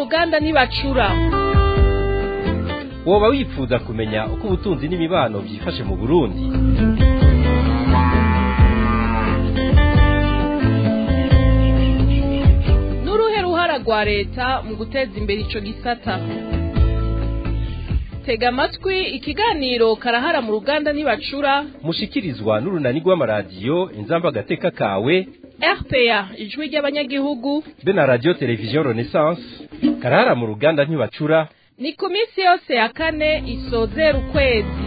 ruganda ntibacura woba wifuza kumenya uko ubutunzi n'imibano byifashe mu burundi n'uruhe ruhara rwa leta mu guteza imbere ico gisata tega amatwi ikiganiro karahara mu ruganda ntibacura mushikirizwa n'urunani rw'amaradiyo inzamba agateka kawe rpa ijwi ry'abanyagihugu be na radiyo televiziyo renaissance karahara mu ruganda ntibacura ni ku minsi yose ya kane isozera ukwezi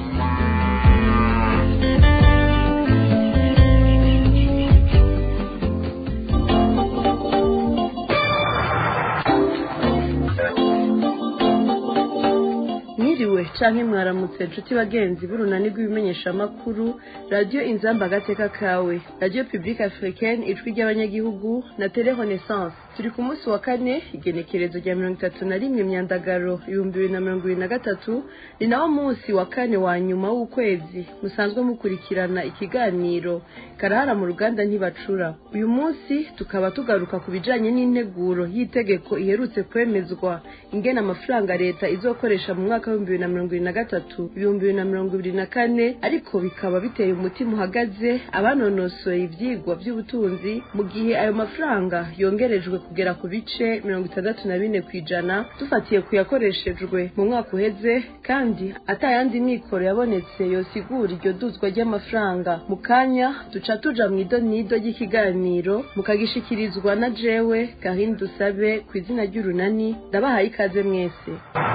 mwiriwe canke mwaramutse nshuti bagenzi b'urunani rw'ibimenyeshamakuru radiyo inzamba agateka kawe radiyo publique africaine ijwi ry'abanyagihugu na tele renaissance turi ku munsi wa kane igenekerezo rya mirongo itatu na rimwe myandagaro ibihumbi bibiri na mirongo ibiri na gatatu ni nawo munsi wa kane wa nyuma w'ukwezi musanzwe mukurikirana ikiganiro karahara mu ruganda ntibacura uyu munsi tukaba tugaruka ku bijanye n'integuro y'itegeko iherutse kwemezwa ingena amafaranga leta izokoresha mu mwaka w'ibihumbi bibiri na mirongo ibiri na gatatu ibihumbi bibiri na mirongo ibiri na kane ariko bikaba biteye umutima uhagaze abanonosoye ivyigwa vy'ubutunzi mu gihe ayo mafaranga yongerejwe kugera ku bice mirongo itandatu na bine kw'ijana dufatiye ku yakoreshejwe mu mwaka uheze kandi atayandi mikoro yabonetse yosigura iryo duzwa ry'amafaranga mu kanya duca tuja mu idonido ry'ikiganiro mukagishikirizwa na jewe karine dusabe ku izina ry'urunani ndabahaye ikaze mwese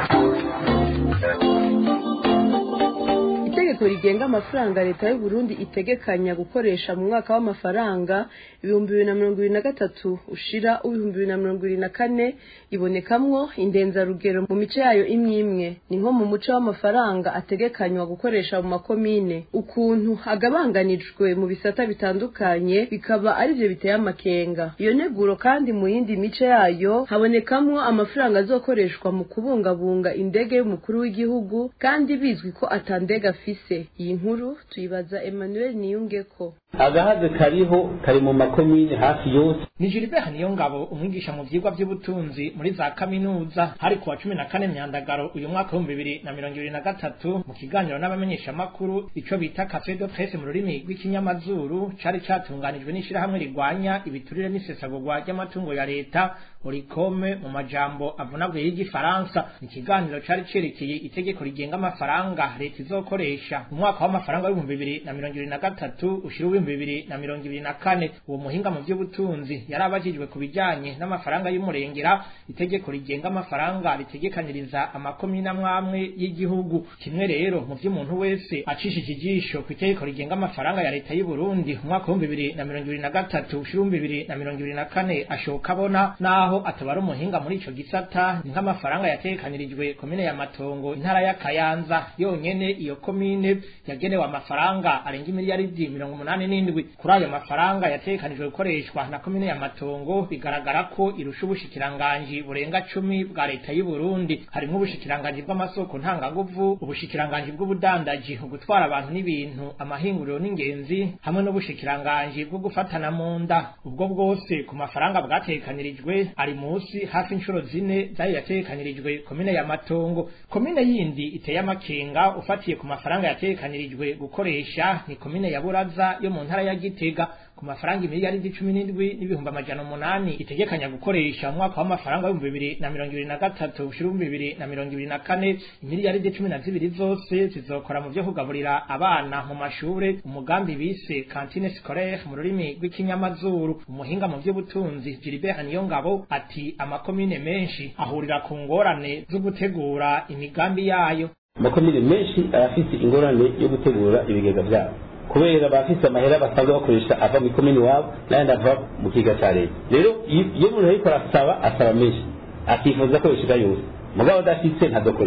itegeko rigenga amafaranga leta y'u Burundi itegekanya gukoresha mu mwaka w'amafaranga ibihumbi bibiri na mirongo ibiri na gatatu ushira uw'ibihumbi bibiri na mirongo ibiri na kane ibonekamwo indenzarugero mu mice yayo imwe imwe ni nko mu muce w'amafaranga ategekanywa gukoresha mu makomine ukuntu agabanganijwe mu bisata bitandukanye bikaba arivyo biteye amakenga iyo neguro kandi mu yindi mice yayo habonekamwo amafaranga azokoreshwa mu kubungabunga indege y'umukuru w'igihugu kandi bizwi ko atandega afise iyi nkuru tuyibaza Emmanuel Niyungeko agahaze kariho kari mu makomine hafi yose ni Gilbert Niyongabo umwigisha mu vyigwa vy'ubutunzi muri za kaminuza hari kuwa cumi na kane myandagaro uyu mwaka w'ibihumbi bibiri na mirongo ibiri na gatatu mu kiganiro n'abamenyeshamakuru ico bita cafe de presse mu rurimi rw'ikinyamazuru cari catunganijwe n'ishirahamwe rigwanya ibiturire n'isesagurwa ry'amatungo ya leta orikome mu majambo avunaguye y'igifaransa ikiganiro cari cerekeye itegeko rigenga amafaranga leta izokoresha mu mwaka w'amafaranga w'ibihumbi bibiri na mirongo ibiri na gatatu ushira uw'ibihumbi bibiri na mirongo ibiri na kane uwo muhinga mu vy'ubutunzi yari abajijwe ku bijanye n'amafaranga y'umurengera itegeko rigenga amafaranga ritegekaniriza amakomine amwamwe y'igihugu kimwe rero mu vy'umuntu wese acishije ijisho ku itegeko rigenga amafaranga ya leta y'u Burundi mu mwaka w'ibihumbi bibiri na mirongo ibiri na gatatu ushira uw'ibihumbi bibiri na mirongo ibiri na kane ashoka abona naho atabara umuhinga muri ico gisata ni nk'amafaranga yatekanirijwe komine ya Matongo intara ya Kayanza yonyene iyo komine yagenewe amafaranga arenga imiliyaridi mirongo umunani n'indwi kuri ayo mafaranga yatekanijwe gukoreshwa na komine ya Matongo bigaragara ko irusha ubushikiranganji burenga cumi bwa leta y'u Burundi harimwo ubushikiranganji bw'amasoko ntanganguvu ubushikiranganji bw'ubudandaji ugutwara abantu n'ibintu amahinguriro n'ingenzi hamwe n'ubushikiranganji bwo gufatana mu nda ubwo bwose ku mafaranga bwatekanirijwe ari musi hafi inshuro zine zari yatekanirijwe komine ya Matongo komine yindi iteye amakenga ufatiye ku mafaranga yatekanirijwe gukoresha ni komine ya Buraza yo mu ntara ya Gitega ku mafaranga imiliyaridi cumi n'indwi n'ibihumbi amajana umunani itegekanya gukoresha mu mwaka w'amafaranga w'ibihumbi bibiri na mirongo ibiri na gatatu ushira ibihumbi bibiri na mirongo ibiri na kane imiliyaridi cumi na zibiri zose zizokora mu vyo kugaburira abana mu mashure umugambi bise kantine scolaire mu rurimi rw'ikinyamazuru umuhinga mu vy'ubutunzi Gilbert Niyongabo ati amakomine menshi ahurira ku ngorane zo gutegura imigambi yayo amakomine menshi arafise ingorane yo gutegura ibigega vyabo kubera bafise amahera basanzwe bakoresha ava mu ikomini wabo n'ayandi ava mu kiga ca leta rero iyo umuntu ariko arasaba asaba menshi akifuza ko yoshika yose mugabo adafise ntadokoresha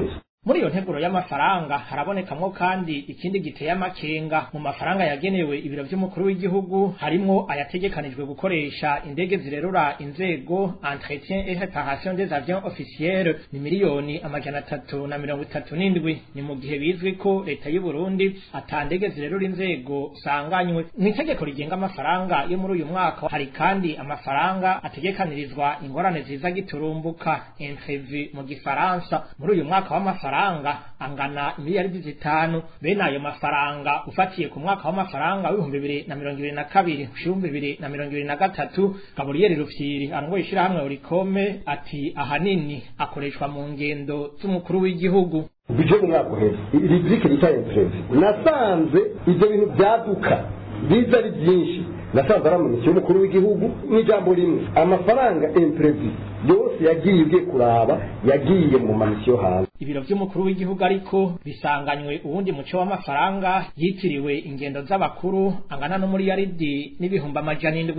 muri iyo nteguro y'amafaranga harabonekamwo kandi ikindi giteye amakenga mu mafaranga yagenewe ibiro vy'umukuru w'igihugu harimwo ayategekanijwe gukoresha indege zirerura inzego entretien et réparation des avions officiels ni miliyoni amajana atatu na mirongo itatu n'indwi ni mu gihe bizwi ko leta y'u Burundi ata ndege zirerura inzego sanganywe mu itegeko rigenga amafaranga yo muri uyu mwaka hari kandi amafaranga ategekanirizwa ingorane ziza giturumbuka imprévu mu gifaransa muri uyu mwaka w'amafaranga angana miliyaridi zitanu bene ayo mafaranga ufatiye ku mwaka w'amafaranga w'ibihumbi bibiri na mirongo ibiri na kabiri ibihumbi bibiri na mirongo ibiri na gatatu gaburiyeri rufyiri arongoye ishirahamwe urikome ati ahanini akoreshwa mu ngendo z'umukuru w'igihugu bije mu mwaka uheze riziki rita imprezi nasanze ibyo bintu byaduka biza ari byinshi nasanze ari amaniki y'umukuru w'igihugu n'ijambo rimwe amafaranga imprezi yose yagiye ugiye kuraba yagiye mu mamisiyo hanze ibiro vy'umukuru w'igihugu ariko bisanganywe uwundi muco w'amafaranga yitiriwe ingendo z'abakuru angana no muri yaridi n'ibihumbi amajana indwi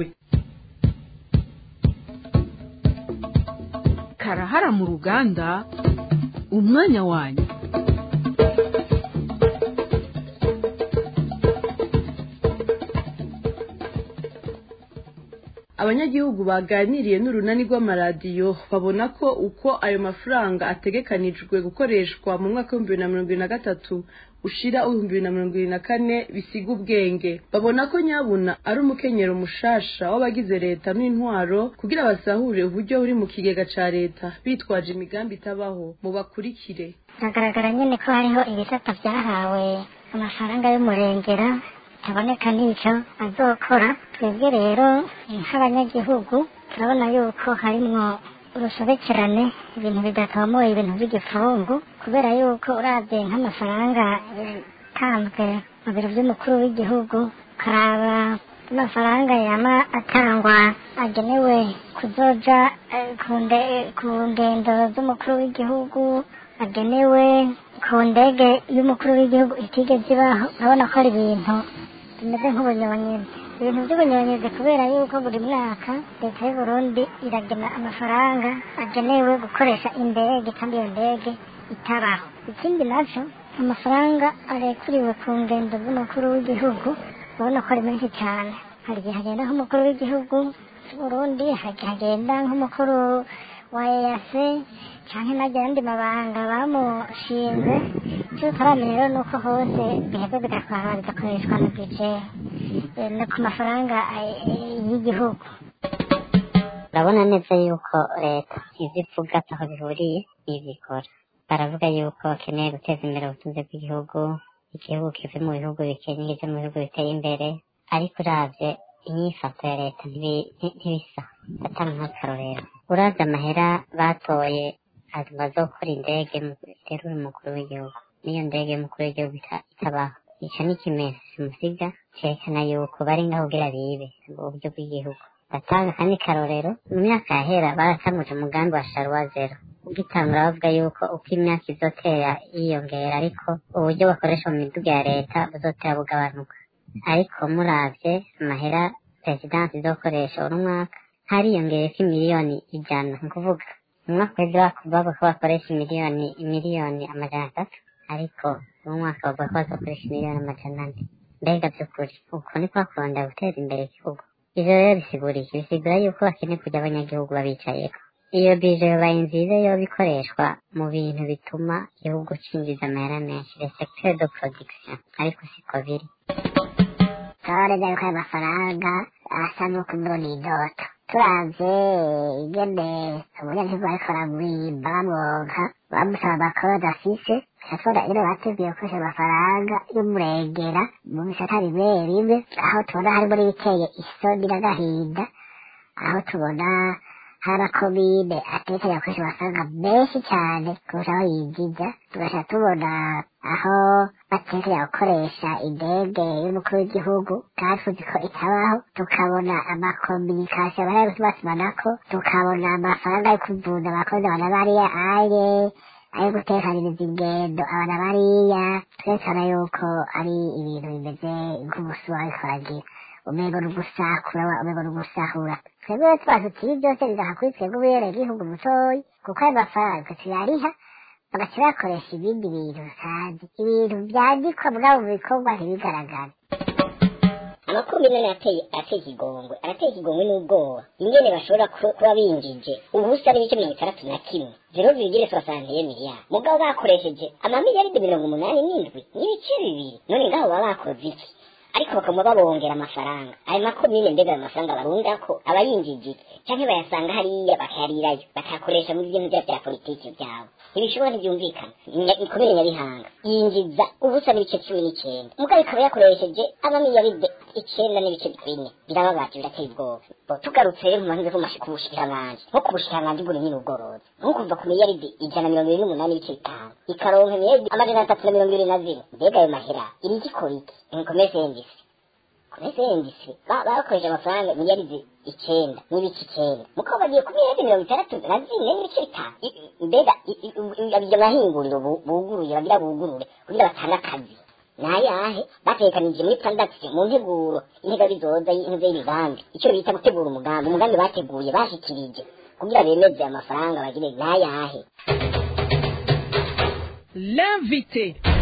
karahara mu ruganda umwanya wanyu abanyagihugu baganiriye n'urunani rw'amaradiyo babona ko uko ayo mafaranga ategekanijwe gukoreshwa mu mwaka w'ibihumbi bibiri na mirongo ibiri na gatatu ushira w'ibihumbi bibiri na mirongo ibiri na kane bisiga ubwenge babona ko nyabuna ari umukenyero mushasha w'abagize leta n'intwaro kugira basahure uburyo buri mu kigega ca leta bitwaje imigambi itabaho mu bakurikire biragaragara nyine ko hariho ibisata byahawe amafaranga y'umurengera bitaboneka n'icyo azokora twebwe rero nk'abanyagihugu turabona yuko harimwo urusobekerane ibintu bidatomoye ibintu by'igifungu kubera yuko urabye nk'amafaranga yatanzwe mu biro by'umukuru w'igihugu ukaraba amafaranga yama atangwa agenewe kuzoja eh, ku nde- ku ngendo z'umukuru w'igihugu agenewe ku ndege y'umukuru w'igihugu itigeze ibaho urabona ko ari ibintu bimeze nk'ubunyonyizi ibintu by'ubunyonyizi kubera yuko buri mwaka leta y'u Burundi iragena amafaranga agenewe gukoresha indege kandi iyo ndege itabaho ikindi nacyo amafaranga arekuriwe ku ngendo z'umukuru w'igihugu urabona ko ari menshi cyane hari igihe hagenda nk'umukuru w'igihugu cy'u Burundi hari igihe hagenda nk'umukuru wa EAC canke n'ajya yandi mabanga bamushinze icyo tutaramenya rero ni uko hose biheza bigatwara bigakoreshwa na bije eh, no ku mafaranga eh, y'igihugu urabona neza yuko leta ivyo ivuga ataho bihuriye n'ibikora baravuga yuko bakeneye guteza imbere ubutunzi bw'igihugu igihugu kive mu bihugu bikennye kije mu bihugu biteye imbere ariko uravye inyifato ya leta ntibi- nti- ntibisa atanga nk'akarorero uravye amahera batoye bazokora indege iterura umukuru w'igihugu n'iyo ndege y'umukuru w'igihugu ita- itabaho ico ni ikimenyetso simusiga cerekana yuko bari ngaho kugira bibe uburyo bw'igihugu batanga kandi karorero mu myaka yahera baratanguje umugambi wa sharuwa zero ugitangura bavuga yuko uko imyaka izotera yiyongera ariko uburyo bakoresha mu miduga ya leta buzotera bugabanuka ariko muravye amahera perezidansi izokoresha uno mwaka hariyongereko imiliyoni ijana ni ukuvuga mu mwaka uheze bavuga ko bakoresha imiliyoni imiliyoni amajana atatu ariko uno mwaka bavuga ko bazokoresha imiliyoni amajana ane mbega vy'ukuri uko ni kwa kurondera guteza imbere igihugu ivyo rero bisigura iki bisigura yuko bakeneye kuja abanyagihugu babicayeko iyo bije yobaye nziza yoba ikoreshwa mu bintu bituma igihugu cinjiza amahera menshi le secteur de production ariko siko biri turabona yuko ayo mafaranga asa n'uko mbona idoto turavye ingene umunyagihugu bariko baramwimba bamwonka bamusaba amakode afise turatubona ingene bateguye gukoresha amafaranga y'umurengera mu bisata bimwe bimwe aho tubona harimo n'ibiteye isoni n'agahinda aho tubona hari amakomine atekereza gukoresha amafaranga menshi cyane kurusha aho yinjiza tugaca tubona aho batekereza gukoresha indege y'umukuru w'igihugu kandi tuzi ko itabaho tukabona amakominikasiyo bari batumanako tukabona amafaranga yo kuvuza abakozi abana bariya aye ayo gutekaniriza ingendo abana bariya twerekana yuko ari ibintu bimeze nk'umusuma ariko aragira umengo ni ugusakura umengo ni ugusahura twebwe twaje tuti ibi byose bigaha kuri twebwe ubere igihugu mutoyi kuko ayo mafaranga tuyariha bagaca bakoresha ibindi bintu utazi ibintu byandikwa bwabo bikorwa ntibigaragare amakomine ateye ateye ikigongwe arateye ikigongwe n'ubwoba ingene bashobora ku- kuba binjije ubusa n'ibice mirongo itandatu na kimwe zero virgule soixante miliyari mugabo bakoresheje amamiliyaridi mirongo umunani n'indwi n'ibice bibiri none ngaho baba bakoze iki ariko bakaba babongera amafaranga ayo makomine mbega ayo mafaranga barundako aba yinjije iki canke bayasanga hariya bakayarirayo bakayakoresha mu bintu vya vya politiki vyabo ntibishobora ntibyumvikana Nya- ikomine nyabihanga yinjiza ubusa n'ibice cumi n'icenda mugabo ikaba yakoresheje amamiliyaride icenda n'ibice bine birababaje birateye ubwoba Bo, tugarutse rero mu mahinze ku bushikiranganji nko ku bushikiranganji bw'uburimyi n'ubworozi nko kuva ku miliyaridi ijana na mirongo ibiri n'umunani n'ibice bitanu ikaronka miliyaridi amajana atatu na mirongo ibiri na zine mbega ayo mahera iri igikora iki inkomeze yendisi komeze yendisi bakoresha amafaranga miliyaridi icenda n'ibice icenda mukaba bagiye ku miliyaridi mirongo itandatu na zine n'ibice bitanu I- i- mbega i- i- i- iryo mahinguriro bu- buguruye bagira bugurure kugira batange akazi nayahe batekanije muri pandagisi mu nteguro intega bizoza y'intuze y'imigambi icyo bita gutegura umugambi umugambi bateguye bashikirije kugira bemeze amafaranga bagire nayahe l'invité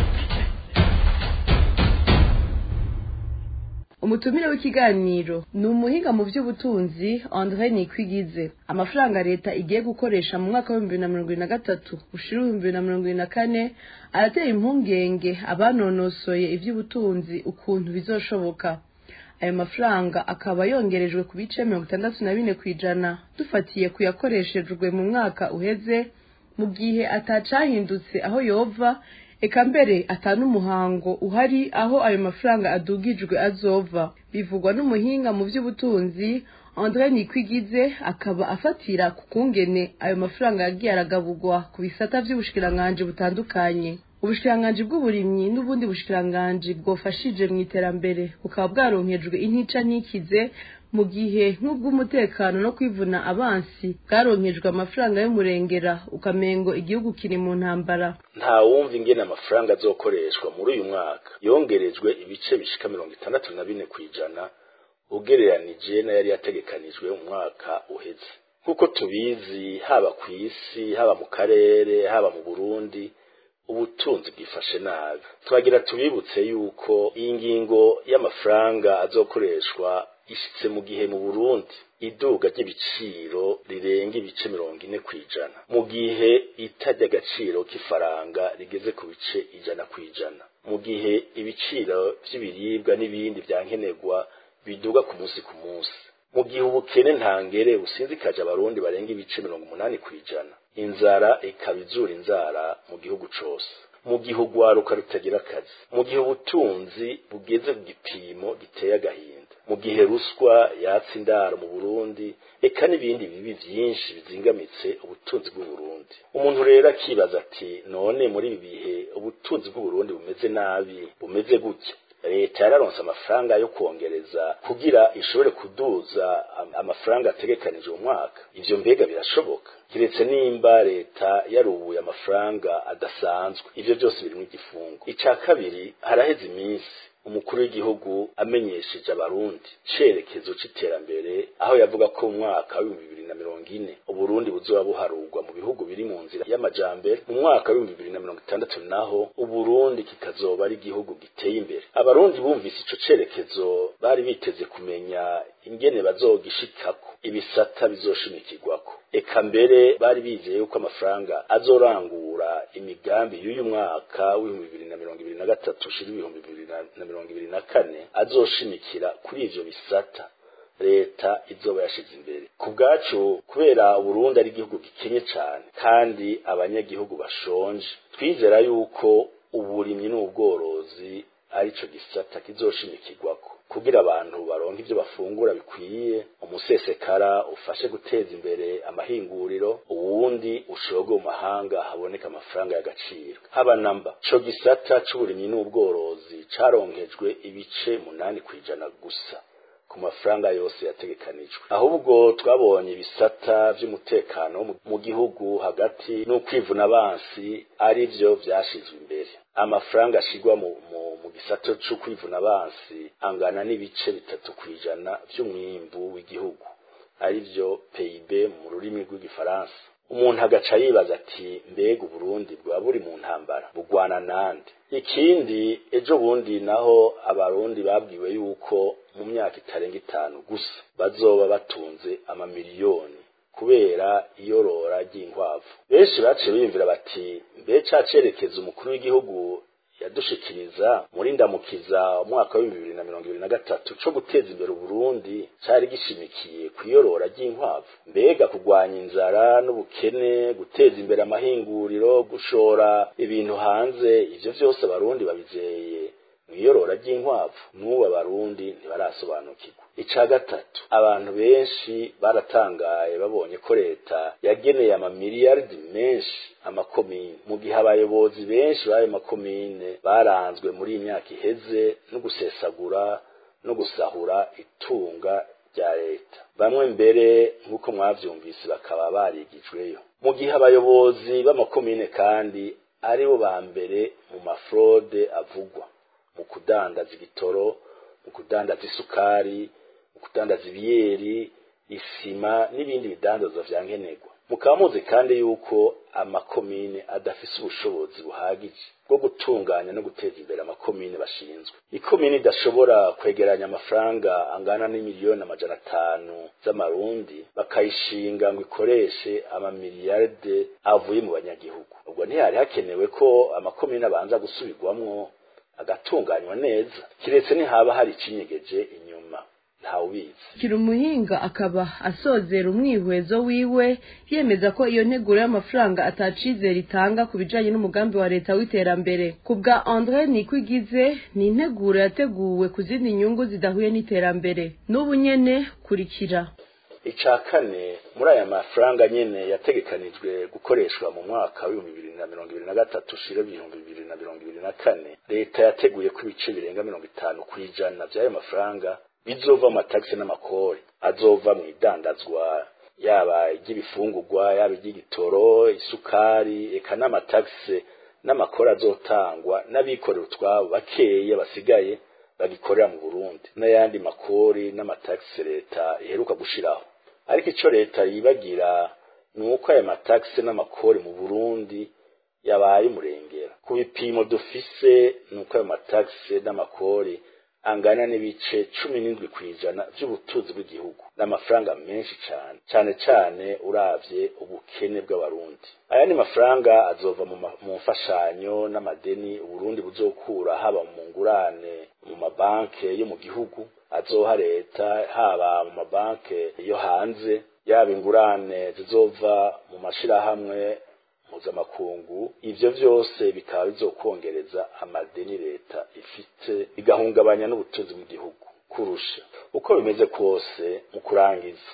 umutumire w'ikiganiro ni umuhinga mu by'ubutunzi andre nikwigize amafaranga leta igiye gukoresha mu mwaka w'ibihumbi bibiri na mirongo ibiri na gatatu ushira ibihumbi bibiri na mirongo ibiri na kane aratera impungenge abanonosoye iby'ubutunzi ukuntu bizoshoboka ayo mafaranga akaba yongerejwe ku bice mirongo itandatu na bine ku ijana dufatiye ku yakoreshejwe mu mwaka uheze mu gihe atacahindutse aho yova eka mbere atanumuhango uhari aho ayo mafaranga adugijwe azova bivugwa n'umuhinga mu by'ubutunzi andre nikwigize akaba afatira ku kungene ayo mafaranga yagiye aragaburwa ku bisata by'ubushikiranganji butandukanye ubushikiranganji bw'uburimyi n'ubundi bushikiranganji bwofashije mu iterambere bukaba bwaronkejwe intica ntikize mu gihe nk'ubw'umutekano no kwivuna abansi bwaronkejwe amafaranga y'umurengera ukamengo igihugu kiri mu ntambara nta wumva ingene amafaranga azokoreshwa muri uyu mwaka yongerejwe ibice bishika mirongo itandatu na bine ku ijana ugereranije n'ayari yategekanijwe mu mwaka uheze nk'uko tubizi haba ku isi haba mu karere haba mu burundi ubutunzi bwifashe nabi twagira tubibutse yuko iyi ngingo y'amafaranga azokoreshwa ishitse mu gihe mu burundi iduga ry'ibiciro rirenga ibice mirongo ine ku ijana mu gihe itajya agaciro k'ifaranga rigeze ku bice ijana ku ijana mu gihe ibiciro by'ibiribwa n'ibindi byankenerwa biduga ku munsi ku munsi mu gihe ubukene ntangere businzikaje abarundi barenga ibice mirongo umunani ku ijana inzara ikaba izura inzara mu gihugu cose mu gihe urwaruka rutagira akazi mu gihe ubutunzi bugeze ku gipimo giteye agahinda mu gihe ruswa yatsa indaro mu burundi eka n'ibindi bibi vyinshi bizingamitse ubutunzi bw'uburundi umuntu rero akibaza ati none muri ibi bihe ubutunzi bw'uburundi bumeze nabi bumeze gutya leta yararonse amafaranga yo kongereza kugira ishobore kuduza am- amafaranga ategekanije uwo mwaka ivyo mbega birashoboka kiretse nimba leta yarubuye amafaranga adasanzwe ivyo byose birimwo igifungo ica kabiri haraheze iminsi umukuru w'igihugu amenyesheje abarundi cerekezo c'iterambere aho yavuga ko mu mwaka w'ibihumbi bibiri na mirongo ine uburundi buzoba buharurwa mu bihugu biri mu nzira y'amajambere mu mwaka w'ibihumbi bibiri na mirongo itandatu naho uburundi kikazoba ari igihugu giteye imbere abarundi bumvise ico cerekezo bari biteze kumenya ingene bazogishikako ibisata bizoshimikirwako eka mbere bari bizeye yuko amafaranga azorangura imigambi y'uyu mwaka w'ibihumbi bibiri na mirongo ibiri na gatatu ushira ibihumbi bibiri na- na mirongo ibiri na kane azoshimikira kuri ivyo bisata leta izoba yashize imbere ku bwacu kubera uburundi ari igihugu gikenye cane kandi abanyagihugu bashonje twizera yuko uburimyi n'ubworozi arico gisata kizoshimikirwako kugira abantu baronke ivyo bafungura bikwiye umusesekara ufashe guteza imbere amahinguriro uwundi ushoge mu mahanga haboneka amafaranga y'agaciro haba namba co gisata c'uburimyi n'ubworozi caronkejwe ibice munani kw'ijana gusa ku mafaranga yose yategekanijwe ahubwo twabonye ibisata vy'umutekano mu- mu gihugu hagati n'ukwivuna abansi ari vyo vyashizwe imbere amafaranga ashigwa mu, mu, mu gisato c'ukwivuna abansi angana n'ibice bitatu kw'ijana vy'umwimbu w'igihugu ari vyo PIB mu rurimi rw'igifaransa umuntu agaca yibaza ati mbega uburundi bwaba buri mu ntambara bugwana nande ikindi ejo bundi naho abarundi babwiwe yuko mu myaka itarenga itanu gusa bazoba batunze amamiliyoni kubera iyorora ry'inkwavu benshi baciye biyumvira bati mbe ca cerekezo umukuru w'igihugu yadushikiriza muri ndamukiza umwaka w'ibihumbi bibiri na mirongo ibiri na gatatu co guteza imbere uburundi cari gishimikiye kw'iyorora ry'inkwavu mbega kurwanya inzara n'ubukene guteza imbere amahinguriro gushora ibintu hanze ivyo vyose abarundi babizeye mwiyorora ry'inkwavu n'ubu abarundi ntibarasobanukirwa ica gatatu abantu benshi baratangaye babonye ko leta yageneye amamiliyaridi menshi amakomine mu gihe abayobozi benshi b'ayo makomine baranzwe muri iyi myaka iheze no gusesagura no gusahura itunga rya leta bamwe mbere nk'uko mwavyumvise bakaba barigijweyo mu gihe abayobozi b'amakomine kandi aribo ba mbere mu mafrode avugwa mu kudandaza igitoro mu kudandaza isukari mu kudandaza ibiyeri isima n'ibindi bidandazwa vya nkenerwa mukaba muzi kandi yuko amakomine adafise ubushobozi buhagije bwo gutunganya no guteza imbere amakomine bashinzwe ikomine idashobora kwegeranya amafaranga angana n'imiliyoni amajana atanu z'amarundi bakayishinga ngo ikoreshe amamiliyaride avuye mu banyagihugu ubwo ntihari hakenewe ko amakomine abanza gusubirwamwo agatunganywa neza kiretse ntihaba hari icinyegeje inyuma ntawubizi kiri umuhinga akaba asozera umwihwezo wiwe yemeza ko iyo nteguro y'amafaranga atacizera itanga ku bijanye n'umugambi wa leta w'iterambere ku bwa andre nikwigize ni integuro yateguwe ku zindi nyungu zidahuye n'iterambere n'ubu nyene kurikira ica kane muri aya mafaranga nyene yategekanijwe gukoreshwa mu mwaka w'ibihumbi bibiri na mirongo ibiri na gatatu ushira ibihumbi bibiri na mirongo ibiri na kane leta yateguye ko ibice birenga mirongo itanu kw'ijana vy'ayo mafaranga bizova mu matagisi n'amakori azova mu idandazwa yaba iry'ibifungurwa yaba iry'igitoro isukari eka n'amatagisi n'amakori azotangwa n'abikorera utwabo bakeya basigaye bagikorera mu burundi n'ayandi makori n'amatagisi leta iheruka gushiraho ariko ico leta yibagira ni uko aya matagisi n'amakori mu burundi yabaye umurengera ku bipimo dufise ni uko ayo matagisi n'amakori angana n'ibice cumi n'indwi kw'ijana vy'ubutunzi bw'igihugu n'amafaranga menshi cane cane cane uravye ubukene bw'abarundi aya ni mafaranga azova mu mfashanyo n'amadeni uburundi buzokura haba mu ngurane mu mabanke yo mu gihugu azoha leta haba mu mabanke yo hanze yaba ingurane zizova mu mashirahamwe mpuzamakungu ivyo vyose bikaba bizokongereza amadeni leta ifite bigahungabanya n'ubutunzi bw'igihugu kurusha uko bimeze kose mu kurangiza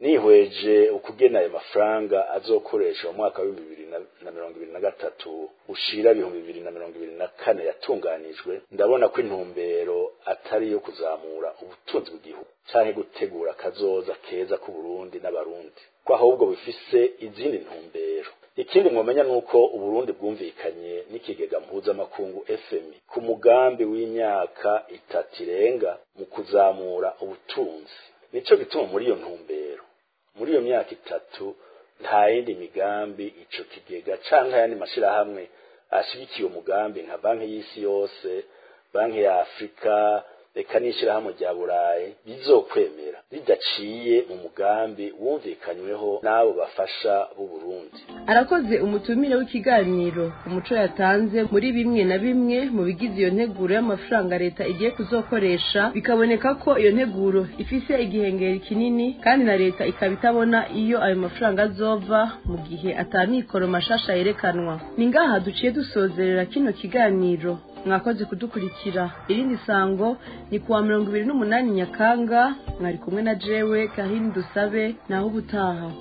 nihweje ukugena ayo mafaranga azokoresha mu mwaka w'ibihumbi bibiri na mirongo ibiri na gatatu ushira ibihumbi bibiri na mirongo ibiri na kane yatunganijwe ndabona ko intumbero atari iyo kuzamura ubutunzi bw'igihugu canke gutegura akazoza keza k'uburundi n'abarundi ko ahubwo bifise izindi ntumbero ikindi mwomenya nuko uburundi bwumvikanye n'ikigega mpuzamakungu fmi ku mugambi w'imyaka itatu irenga mu kuzamura ubutunzi nico gituma muri iyo ntumbero muri iyo myaka itatu nta yindi migambi ico kigega canke ayandi mashirahamwe ashigikiye umugambi nka banki y'isi yose banki ya afurika reka n'ishirahamwe rya burayi bizokwemera ridaciye mu mugambi wumvikanyweho n'abo bafasha b'uburundi arakoze umutumire w'ikiganiro umuco yatanze muri bimwe na bimwe mu bigize iyo nteguro y'amafaranga leta igiye kuzokoresha bikaboneka ko iyo nteguro ifise igihengeri kinini kandi na leta ikaba itabona iyo ayo mafaranga azova mu gihe atamikoro mashasha yerekanwa ni ngaha duciye dusozerera kino kiganiro mwakoze kudukurikira irindi sango ni kuwa mirongo ibiri n'umunani nyakanga mwari kumwe na jewe kahini dusabe naho ubutaha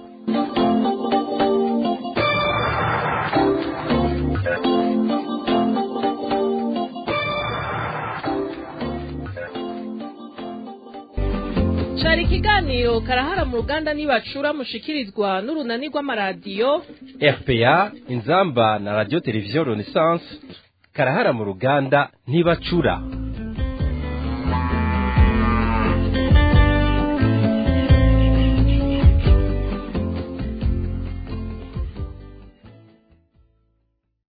cari ikiganiro karahara mu ruganda nibacura mushikirizwa n'urunani rw'amaradiyo rpa inzamba na radio televiziyo renaissance karahara mu ruganda ntibacura